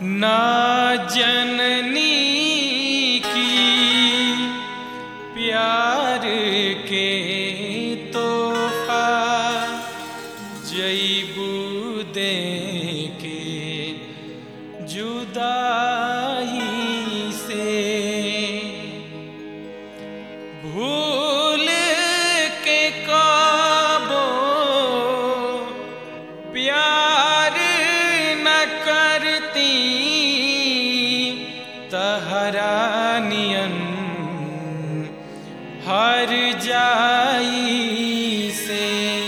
ना जननी की प्यार के तोहफा जईबू दे के जुदाई से भूल के काबो प्यार न करती तहरा नियन हर जाई से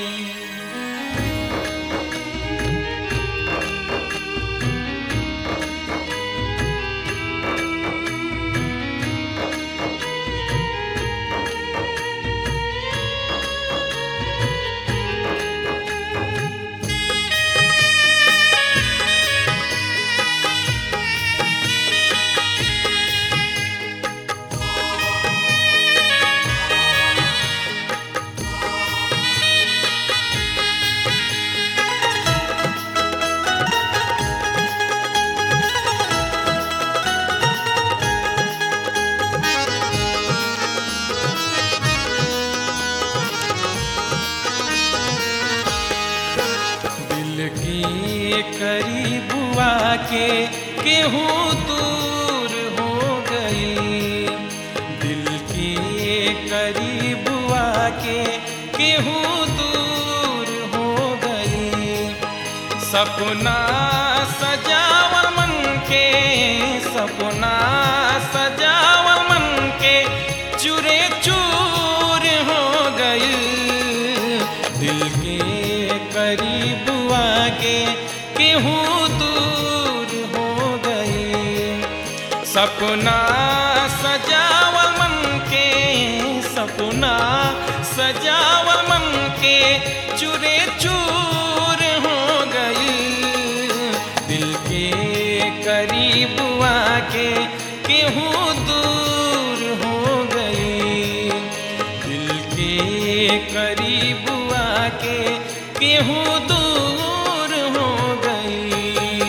दिल की करीब आके केहूँ दूर हो गई दिल की करीब आके केहूँ दूर हो गई सपना सजावर मन के सपना सजावर मन के चूरे चूर हो गई दिल के करीब आके केहूँ दूर हो गई सपना सजावल मन के सपना सजावल मन के चूरे चूर हो गई दिल के करीब आके केहूँ दूर हो गई दिल के करीब आके केहूँ दूर हो गई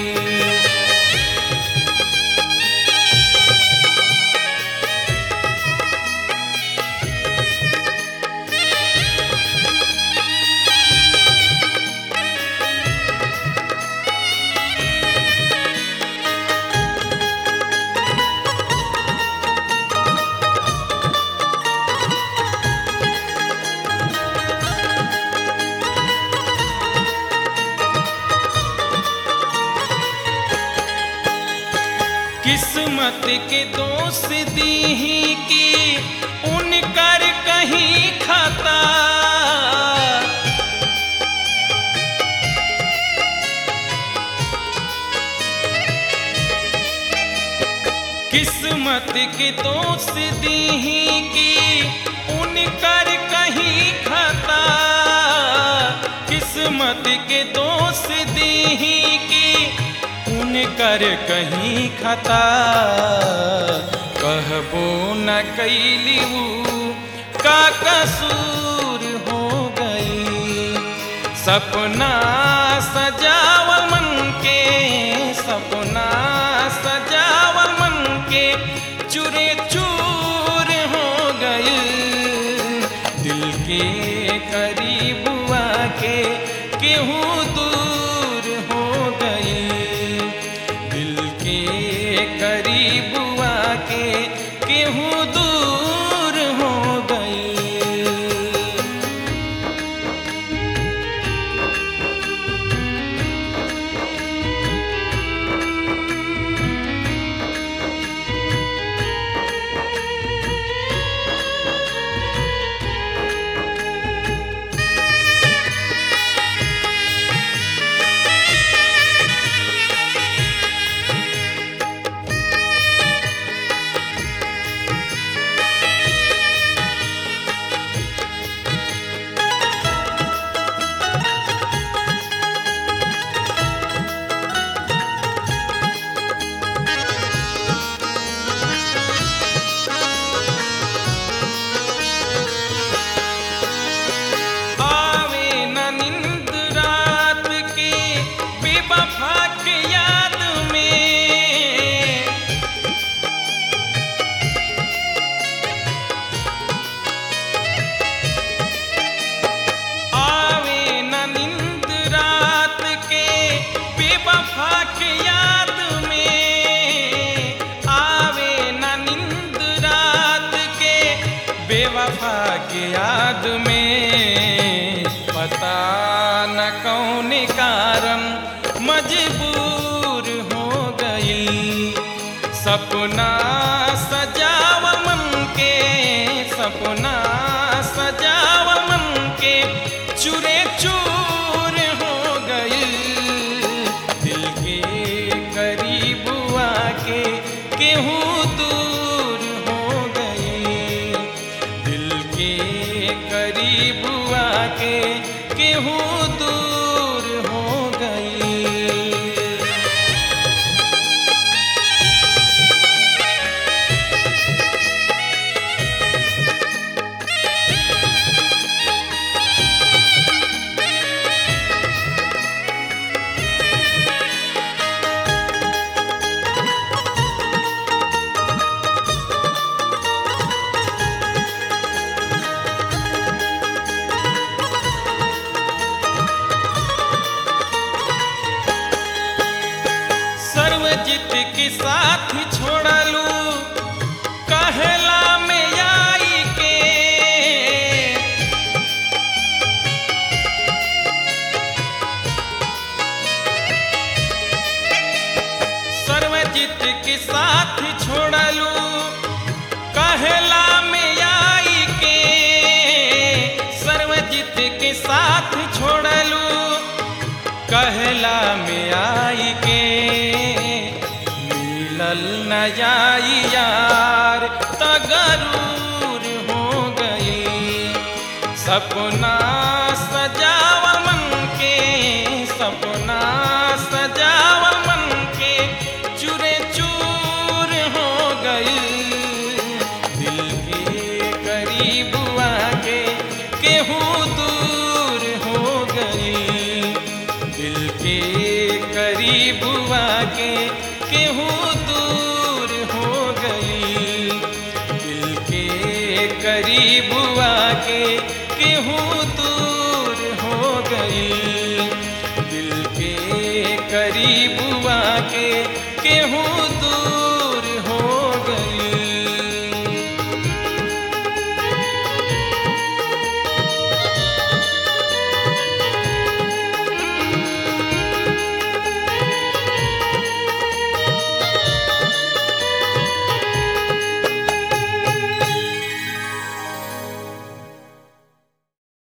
किस्मत के दोष दी ही कि उनकर कहीं खाता किस्मत के दोष दी ही कि उनकर कहीं खाता किस्मत के दोष दी ही कि उनकर कहीं खता कहबो न कैलिऊ का कसूर हो गई सपना सजावल मन के सपना सजावल मन के चूरे चूर हो गई दिल के करीब आके केहूँ दूर हो गई दिल के करीब आके केहूँ दूर हो गई बेवफा के याद में पता न कौन कारण मजबूर हो गई सपना सजाव मन के सपना सजाव मन के चूरे चूर हो गई दिल के करीब आके केहूँ दूर हो गई दिल के करीब आके केहूँ दूर हो गई सर्वजित के साथ छोड़लू कहला में आई के सर्वजित के साथ छोड़लू कहला में आई के सर्वजित के साथ छोड़लू कहला में आई के मिलल न जाई यार तगरूर हो गई सपना सजाव मन के सपना सजाव मन के चूरे चूर हो गई दिल के करीब आके केहूँ दूर हो गई दिल के करीब आके केहूँ दूर हो गई दिल के करीब आके केहूँ दूर हो गई दिल के करीब आके केहूँ दूर